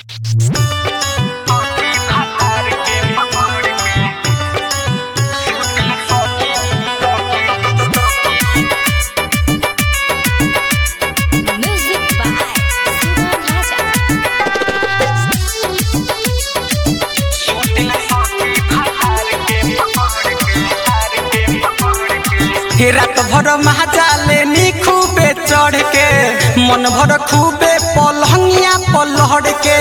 Music by Suman Raja. हे रात भर महाजाले नी खूबे चढ़ के मन भर खूबे पलहंगिया पलहड़ के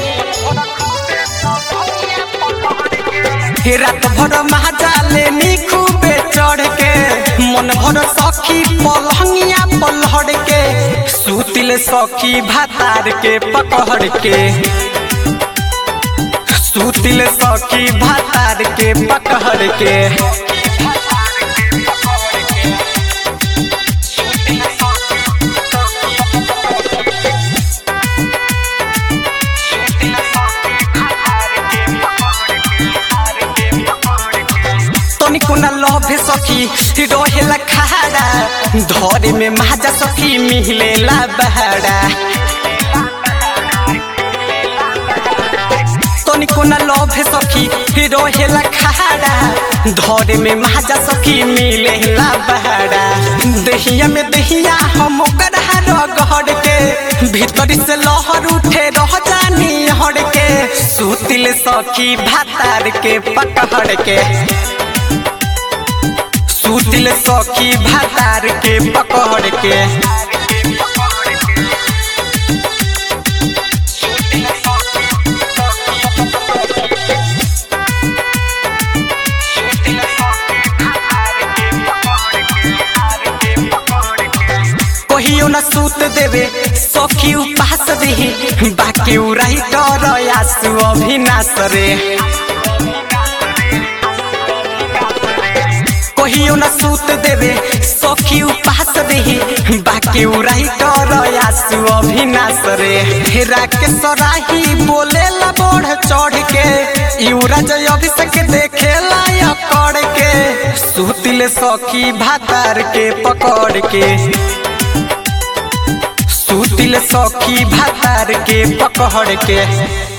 हे रात भर महाजाले नी खूबे चढ़ के मन भर सखी पलहंगिया पलहड़ के सूतिल सखी भातार के पकड़ के सूतिल सखी भातार के पकड़ के तनिको न लभे सखी रहेला खाड़ा धरे में महाजा सखी मिलेला बहाड़ा तनिको न लभे सखी रहेला खाड़ा धरे में महाजा सखी मिलेला बहाड़ा दहिया में दहिया हम ओकरा रगड़ के भीतर से लहर उठे रह जानी हड़ के सुतिल सखी भातार के पकड़ के सुतिल सखी भातार के पकड़ के कहियो न सूत देवे सखी उपास देही बाकी उराई कर आसु अभिनाश रे कहियो न सूत देवे सखी उपास देही बाकी उराई कर आसु अभिनाश रे हेरा के सराही बोले ला बढ़ चढ़ के युवरा जय अभिषेक देखे ला कर के सुतिल सखी भातार के पकड़ के सुतिल सखी भातार के पकड़ के